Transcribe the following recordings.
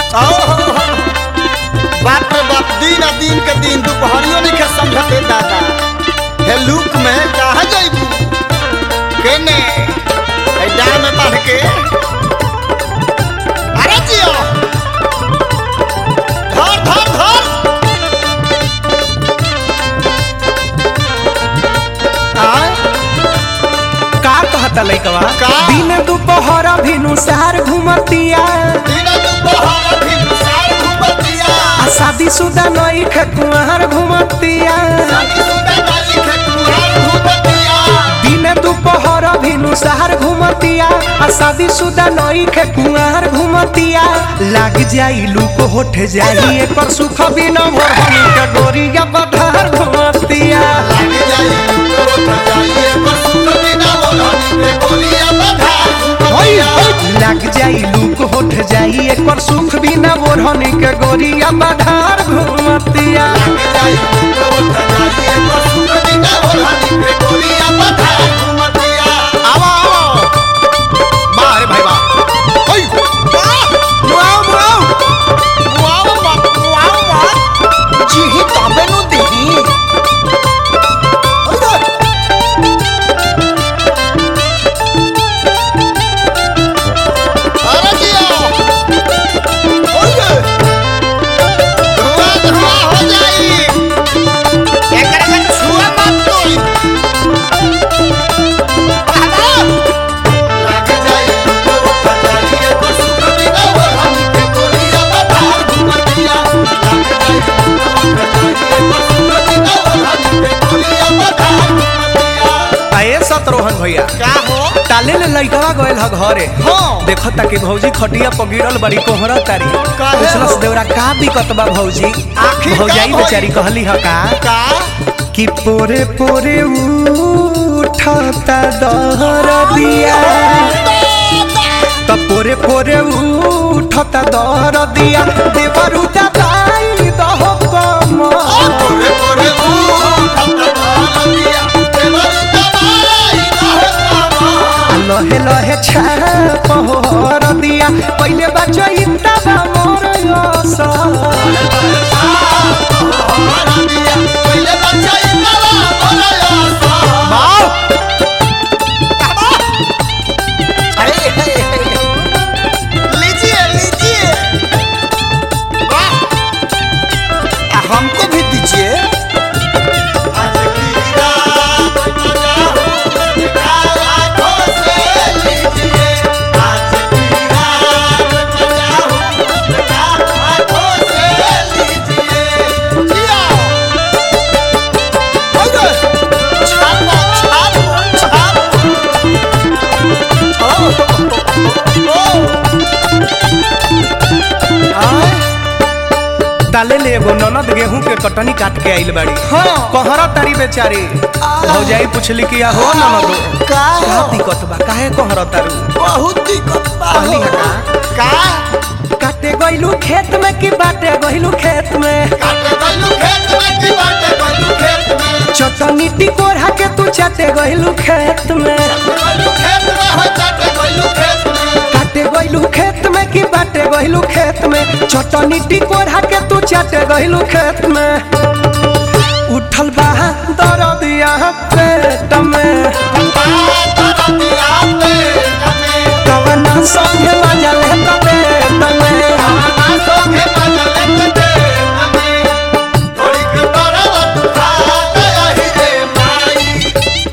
बाप रे बाप दिन आ दिन के दिन दोपहरियो नहीं के समझते दादा हे लुक में कहा जाइबू केने ए डाल में बांध के अरे जियो धर धर धर आय का कहता लइकवा का? दिन दोपहर भिनु सार घुमतिया दिन दोपहर भी साल घूमतिया आ शादी शुदा नई कुंवर घुमतिया शादी सुदा वाली के कुहार घूमतिया दिन दोपहर भिनु सार घुमतिया आ शादी शुदा नई कुंवर घुमतिया लाग जाई लूक होठ जाई एकर सुख बिना भरनी के गोरिया बधार घुमतिया लाग जाई तो जाइए पर सुख बिना बोलनी पे गोलियां बधा होई, घूमतिया होई, लाग जाई लूक होठ जाई एकर सुख बिना भरनी के गोरिया बधार घुमतिया लाग जाई तो जाइए पर सुख बिना बोलनी पे गोलियां बधा घूमतिया आवा आवा बाहर भाई बा ओई वाह वाह वाह वाह वाह वाह जी ही तबे नु देही ओए अरे जिया ओए धुआं धुआं हो जाई एकरा के छुआ मत तोई बाबा लाग जाई तो जाइए तो सुख बिना वो हम के गोलियां बता घुमतिया लाग जाई तो जाइए तो सुख बिना वो हम के गोलियां बता घुमतिया आए सतरोहन भैया का हो ताले ले लइकवा गइल ह घरे हाँ। देखो ताकि भौजी खटिया पर गिरल बड़ी कोहरा तारी काहे पूछलस हो? देवरा का दिक्कत बा भौजी आखिर का भौजाई भइल? बेचारी कहली ह का का कि पोरे पोरे उठता दहर दिया त पोरे पोरे उठता दहर दिया देवरु दबाई दह कम ओरे ओरे ओ खतरा दिया देवर दबाई रहता लहे लहे छाप होर दिया पहिले बचो इंता बा मोर असर दिया पहले बच्चा इतना बोला यासा बाऊ लीजिए लीजिए वाह आ, हमको भी दीजिए आज की रात मजा हो आंखों से लीजिए आज की रात मजा हो आंखों से लीजिए जिया ओए छापो छापो छापो ताले ले एगो ननद गेहूं के कटनी काट के आइल बाड़ी हाँ। कहरा तारी बेचारी भौजाई पूछली कि या हो ननदो का का दिक्कत बा काहे कहरा तारू बहुत दिक्कत बा कहली है का काटे गइलू खेत में कि बाटे गइलू खेत में काटे गलू खेत में की बाटे गलू खेत में चटनी टिकोरा के तू चाटे गइलू खेत में गलू खेत में हो चाटे गलू खेत में काटे गइलू खेत में कि बाटे गइलू खेत में चटनी टिकोरा के तू चाटे गइलू खेत में उठल बा दरदिया पेट में दिया पे हमें कवना संगे मजल है तबे तमे आना सोखे बदले दे हमें थोड़ी के बरवा तू खा गया ही रे माई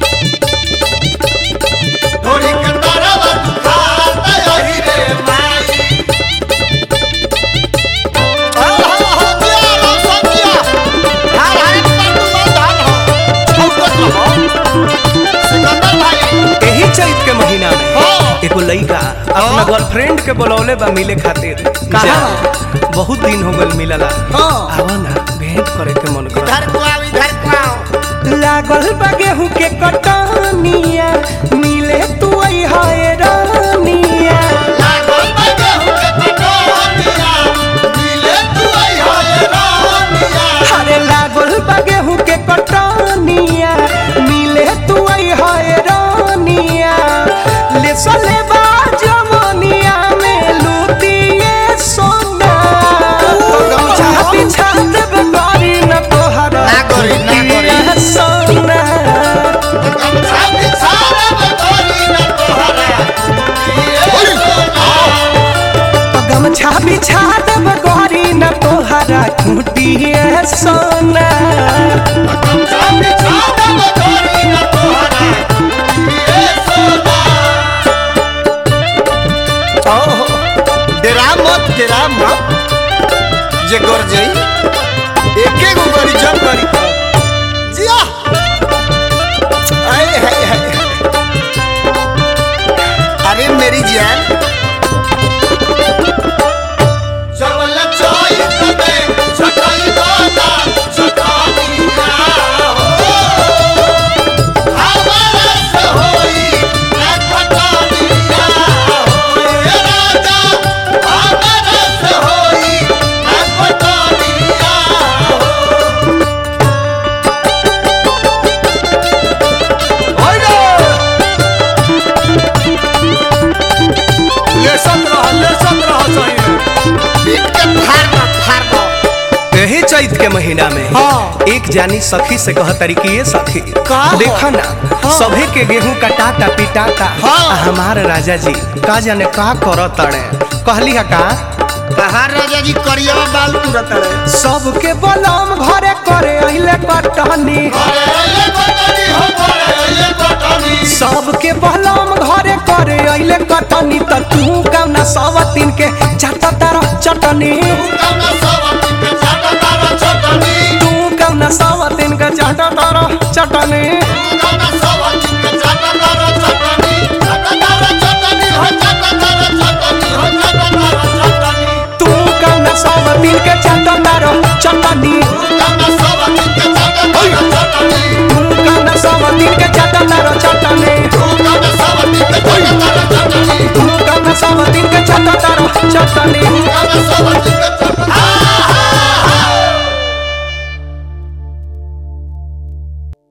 थोड़ी के बरवा तू खा गया ही रे माई आहा हो दिया रो सतिया हाय हाय तू मत हो चौकट हो सिकंदर भाई यही चैत के महीना में हाँ। एगो लइका अपना गर्लफ्रेंड के बुलौले बा मिले खातिर कहाँ? जा, बहुत दिन हो गल मिलला हाँ। आवा ना भेंट करे के मन कर इधर को आओ इधर को आओ लागल बा गेहूं के कटनिया मिले तू आई हाय रानिया लागल बा गेहूं के कटोनिया, मिले तू आई हाय रानिया। अरे लागल बा गेहूं के कटनिया मिले तू आई हाय रानिया ले सले बा जमनिया में लूटिए सोना गमछा बिछा देब गोरी न तोहरा खूटी सोना ओहो, डेरा मत डेरा मत जे कर जाई एके गो गरी जब करी त जिया आए हाय हाय अरे मेरी जान चवल चोई तबे छटाई दादा छटानिया हो हमारा से होई ना खटानिया हो ए राजा हमारा से होई ना खटानिया हो ओइलो लेसत रह लेसत रह सही पीट के फाड़ दो फाड़ दो यही चैत के महीना में हाँ। एक जानी सखी से कह तरीके ये सखी का हो? देखा ना हाँ। सभे के गेहूं कटाता पिटाता हाँ। आ हमार राजा जी का जाने का कर तड़े कहली है का कहाँ राजा जी करिया बाल तुरत रहे सबके बलम घरे करे अइले कटनी सबके बलम घरे करे अइले कटनी त तू कौना सब तीन के चाटा तारा चटनी